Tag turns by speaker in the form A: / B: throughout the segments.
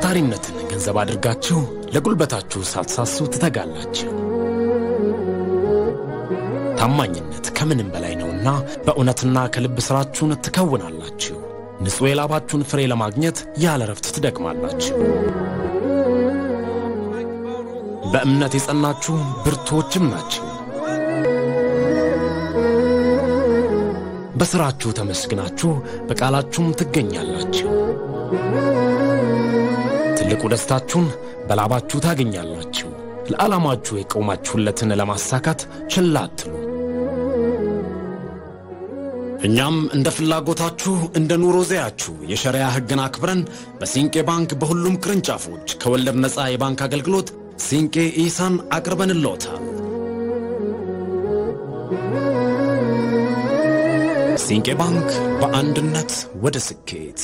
A: ታታሪነትን ገንዘብ አድርጋችሁ ለጉልበታችሁ ሳትሳሱ ትተጋላችሁ። ታማኝነት ከምንም በላይ ነውና በእውነትና ከልብ ሥራችሁን ትከውናላችሁ። ንጹሕ የላባችሁን ፍሬ ለማግኘት ያለ ረፍት ትደክማላችሁ። በእምነት የጸናችሁ ብርቱዎችም ናችሁ። በሥራችሁ ተመስግናችሁ በቃላችሁም ትገኛላችሁ። ትልቁ ደስታችሁን በላባችሁ ታገኛላችሁ። ለዓላማችሁ የቆማችሁለትን ለማሳካት ችላ አትሉ። እኛም እንደ ፍላጎታችሁ እንደ ኑሮ ዘያችሁ የሸሪያ ሕግን አክብረን በሲንቄ ባንክ በሁሉም ቅርንጫፎች ከወለድ ነፃ የባንክ አገልግሎት ሲንቄ ኢሳን አቅርበንልዎታል። ሲንቄ ባንክ በአንድነት ወደ ስኬት።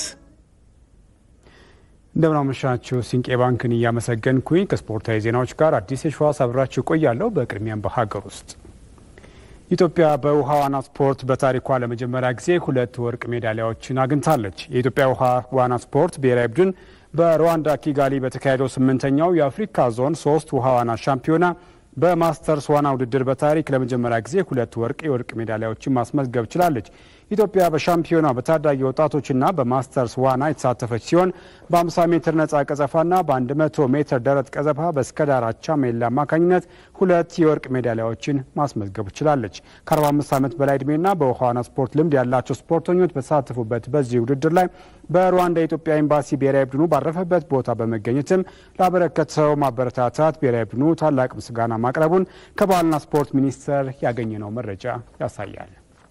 B: እንደምናመሻችሁ ሲንቄ ባንክን እያመሰገንኩኝ ከስፖርታዊ ዜናዎች ጋር አዲስ የሸዋስ አብራችሁ ቆያለሁ። በቅድሚያም በሀገር ውስጥ ኢትዮጵያ በውሃ ዋና ስፖርት በታሪኳ ለመጀመሪያ ጊዜ ሁለት ወርቅ ሜዳሊያዎችን አግኝታለች። የኢትዮጵያ ውሃ ዋና ስፖርት ብሔራዊ ቡድን በሩዋንዳ ኪጋሊ በተካሄደው ስምንተኛው የአፍሪካ ዞን ሶስት ውሃ ዋና ሻምፒዮና በማስተርስ ዋና ውድድር በታሪክ ለመጀመሪያ ጊዜ ሁለት ወርቅ የወርቅ ሜዳሊያዎችን ማስመዝገብ ችላለች። ኢትዮጵያ በሻምፒዮና በታዳጊ ወጣቶችና በማስተርስ ዋና የተሳተፈች ሲሆን በ50 ሜትር ነጻ ቀዘፋና በ100 ሜትር ደረት ቀዘፋ በእስከዳር አቻሜላ አማካኝነት ሁለት የወርቅ ሜዳሊያዎችን ማስመዝገብ ችላለች። ከ45 ዓመት በላይ ዕድሜና በውሃ ዋና ስፖርት ልምድ ያላቸው ስፖርተኞች በተሳተፉበት በዚህ ውድድር ላይ በሩዋንዳ የኢትዮጵያ ኤምባሲ ብሔራዊ ቡድኑ ባረፈበት ቦታ በመገኘትም ላበረከተው ማበረታታት ብሔራዊ ቡድኑ ታላቅ ምስጋና ማቅረቡን ከባህልና ስፖርት ሚኒስቴር ያገኘነው መረጃ ያሳያል።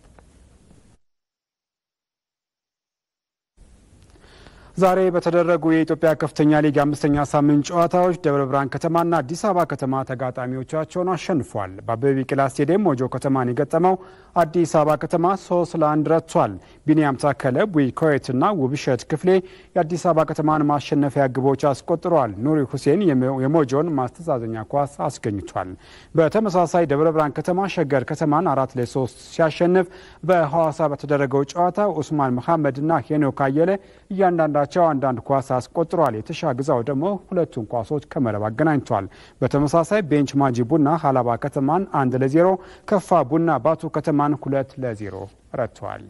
B: ዛሬ በተደረጉ የኢትዮጵያ ከፍተኛ ሊግ አምስተኛ ሳምንት ጨዋታዎች ደብረ ብርሃን ከተማና አዲስ አበባ ከተማ ተጋጣሚዎቻቸውን አሸንፏል። በአበበ ቢቂላ ስቴዲየም ሞጆ ከተማን የገጠመው አዲስ አበባ ከተማ ሶስት ለአንድ ረቷል። ቢኒያም ታከለ፣ ቡይ ኮየትና ውብሸት ክፍሌ የአዲስ አበባ ከተማን ማሸነፊያ ግቦች አስቆጥረዋል። ኑሪ ሁሴን የሞጆን ማስተዛዘኛ ኳስ አስገኝቷል። በተመሳሳይ ደብረ ብርሃን ከተማ ሸገር ከተማን አራት ለሶስት ሲያሸንፍ በሐዋሳ በተደረገው ጨዋታ ኡስማን መሐመድና ሄኖክ አየለ እያንዳንዳ ቸው አንዳንድ ኳስ አስቆጥረዋል። የተሻ ግዛው ደግሞ ሁለቱን ኳሶች ከመረብ አገናኝቷል። በተመሳሳይ ቤንች ማጂ ቡና ሀላባ ከተማን አንድ ለዜሮ፣ ከፋ ቡና ባቱ ከተማን ሁለት ለዜሮ ረትተዋል።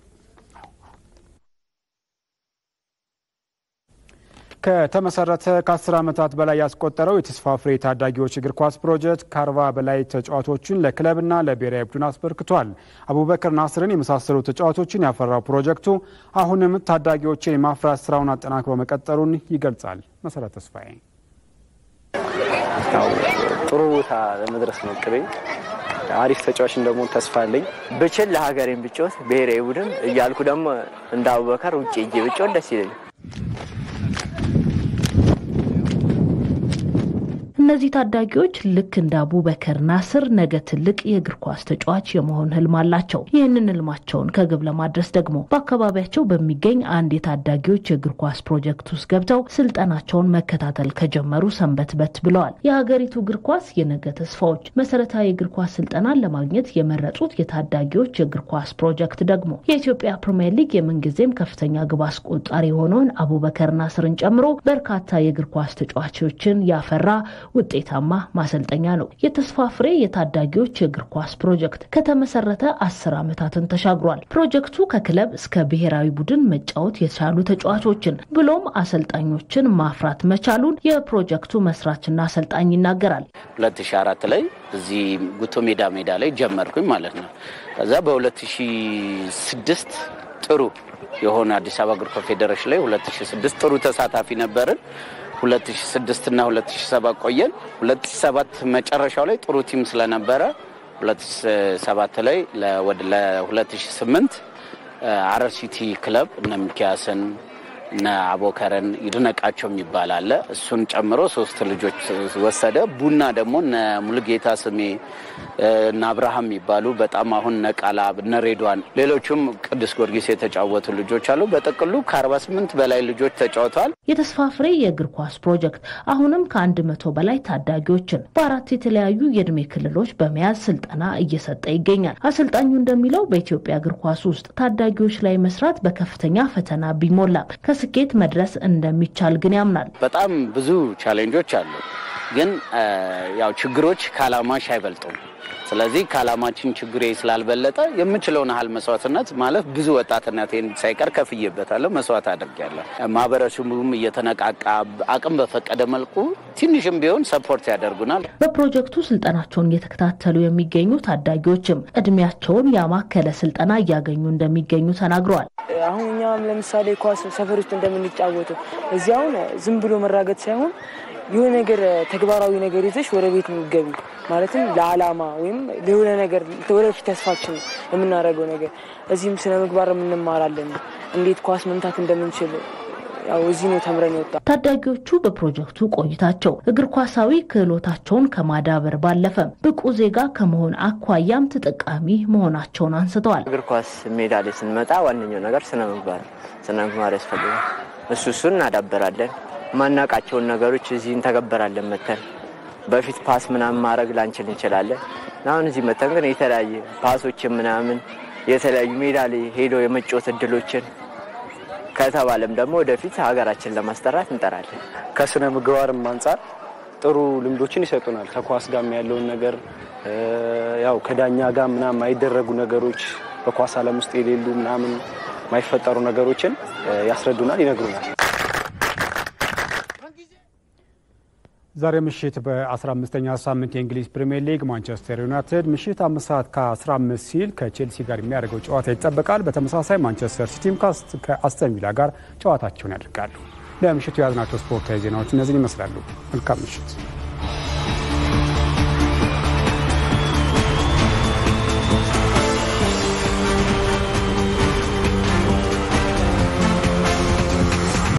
B: ከተመሰረተ ከ10 ዓመታት በላይ ያስቆጠረው የተስፋ ፍሬ ታዳጊዎች እግር ኳስ ፕሮጀክት ከአርባ በላይ ተጫዋቾችን ለክለብና ለብሔራዊ ቡድን አስበርክቷል። አቡበከር ናስርን የመሳሰሉ ተጫዋቾችን ያፈራው ፕሮጀክቱ አሁንም ታዳጊዎችን የማፍራት ስራውን አጠናክሮ መቀጠሉን ይገልጻል። መሰረት ተስፋዬ
C: ጥሩ ቦታ ለመድረስ ነው እቅዴ። አሪፍ ተጫዋችን ደግሞ ተስፋ አለኝ። ብችል ለሀገሬን ብጮት ብሔራዊ ቡድን እያልኩ ደግሞ እንደ አቡበከር ውጭ እጄ ብጮት ደስ ይለኛል።
D: እነዚህ ታዳጊዎች ልክ እንደ አቡበከር ናስር ነገ ትልቅ የእግር ኳስ ተጫዋች የመሆን ህልም አላቸው። ይህንን ህልማቸውን ከግብ ለማድረስ ደግሞ በአካባቢያቸው በሚገኝ አንድ የታዳጊዎች የእግር ኳስ ፕሮጀክት ውስጥ ገብተው ስልጠናቸውን መከታተል ከጀመሩ ሰንበትበት ብለዋል። የሀገሪቱ እግር ኳስ የነገ ተስፋዎች መሰረታዊ የእግር ኳስ ስልጠናን ለማግኘት የመረጡት የታዳጊዎች የእግር ኳስ ፕሮጀክት ደግሞ የኢትዮጵያ ፕሪምየር ሊግ የምንጊዜም ከፍተኛ ግብ አስቆጣሪ የሆነውን አቡበከር ናስርን ጨምሮ በርካታ የእግር ኳስ ተጫዋቾችን ያፈራ ውጤታማ ማሰልጠኛ ነው። የተስፋ ፍሬ የታዳጊዎች የእግር ኳስ ፕሮጀክት ከተመሰረተ አስር ዓመታትን ተሻግሯል። ፕሮጀክቱ ከክለብ እስከ ብሔራዊ ቡድን መጫወት የቻሉ ተጫዋቾችን ብሎም አሰልጣኞችን ማፍራት መቻሉን የፕሮጀክቱ መስራችና አሰልጣኝ ይናገራል።
E: 2004 ላይ እዚህ ጉቶ ሜዳ ሜዳ ላይ ጀመርኩኝ ማለት ነው። ከዛ በ2006 ጥሩ የሆነ አዲስ አበባ እግር ኳስ ፌዴሬሽን ላይ 2006 ጥሩ ተሳታፊ ነበርን። 2006 እና 2007 ቆየን። 2007 መጨረሻው ላይ ጥሩ ቲም ስለነበረ 2007 ላይ ለ2008 ሐረር ሲቲ ክለብ እነ ሚኪያስን እነ አቦከረን ይድነቃቸው የሚባል አለ። እሱን ጨምሮ ሶስት ልጆች ወሰደ። ቡና ደግሞ እነ ሙሉጌታ ስሜ እነ አብርሃም የሚባሉ በጣም አሁን እነ ቃላብ እነ ሬድዋን ሌሎቹም ቅዱስ ጊዮርጊስ የተጫወቱ ልጆች አሉ። በጥቅሉ ከ48 በላይ ልጆች ተጫውተዋል።
D: የተስፋ ፍሬ የእግር ኳስ ፕሮጀክት አሁንም ከአንድ መቶ በላይ ታዳጊዎችን በአራት የተለያዩ የእድሜ ክልሎች በመያዝ ስልጠና እየሰጠ ይገኛል። አሰልጣኙ እንደሚለው በኢትዮጵያ እግር ኳስ ውስጥ ታዳጊዎች ላይ መስራት በከፍተኛ ፈተና ቢሞላም ከስኬት መድረስ እንደሚቻል ግን ያምናል።
E: በጣም ብዙ ቻሌንጆች አሉ፣ ግን ያው ችግሮች ከዓላማሽ አይበልጡም። ስለዚህ ከዓላማችን ችግሬ ስላልበለጠ የምችለውን ያህል መስዋዕትነት ማለት ብዙ ወጣትነቴን ሳይቀር ከፍዬበታለሁ፣ መስዋዕት አድርጌያለሁ። ማህበረሰቡም እየተነቃቃ አቅም በፈቀደ መልኩ ትንሽም ቢሆን ሰፖርት ያደርጉናል።
D: በፕሮጀክቱ ስልጠናቸውን እየተከታተሉ የሚገኙ ታዳጊዎችም እድሜያቸውን ያማከለ ስልጠና እያገኙ እንደሚገኙ ተናግረዋል።
F: አሁን እኛም ለምሳሌ ኳስ ሰፈር ውስጥ እንደምንጫወተው እዚህ አሁን ዝም ብሎ መራገጥ ሳይሆን የሆነ ነገር ተግባራዊ ነገር ይዘሽ ወደ ቤት የሚገቢ ማለትም ለዓላማ ወይም ለሆነ ነገር ወደፊት ተስፋችን የምናደርገው ነገር እዚህም ስነ ምግባር የምንማራለን። እንዴት ኳስ መምታት እንደምንችል ያው እዚህ ነው ተምረን የወጣ።
D: ታዳጊዎቹ በፕሮጀክቱ ቆይታቸው እግር ኳሳዊ ክህሎታቸውን ከማዳበር ባለፈ ብቁ ዜጋ ከመሆን አኳያም ተጠቃሚ መሆናቸውን አንስተዋል።
C: እግር ኳስ ሜዳ ላይ ስንመጣ ዋነኛው ነገር ስነ ምግባር ስነ ምግባር ያስፈልጋል። እሱ እሱን እናዳበራለን። ማናቃቸውን ነገሮች እዚህ እንተገበራለን። መተን በፊት ፓስ ምናምን ማድረግ ላንችል እንችላለን። አሁን እዚህ መተን ግን የተለያየ ፓሶችን ምናምን የተለያዩ ሜዳ ላይ ሄደው የመጫወት እድሎችን ከተባለም ደግሞ ወደፊት ሀገራችን ለማስጠራት እንጠራለን።
G: ከስነ ምግባርም አንጻር ጥሩ ልምዶችን ይሰጡናል። ከኳስ ጋር ያለውን ነገር ያው ከዳኛ ጋር ምናምን የማይደረጉ ነገሮች በኳስ ዓለም ውስጥ የሌሉ ምናምን የማይፈጠሩ ነገሮችን ያስረዱናል፣ ይነግሩናል።
B: ዛሬ ምሽት በ15ኛ ሳምንት የእንግሊዝ ፕሪምየር ሊግ ማንቸስተር ዩናይትድ ምሽት አምስት ሰዓት ከ15 ሲል ከቼልሲ ጋር የሚያደርገው ጨዋታ ይጠበቃል። በተመሳሳይ ማንቸስተር ሲቲም ከአስተን ቪላ ጋር ጨዋታቸውን ያደርጋሉ። ለምሽቱ የያዝናቸው ስፖርታዊ ዜናዎች እነዚህን ይመስላሉ። መልካም ምሽት።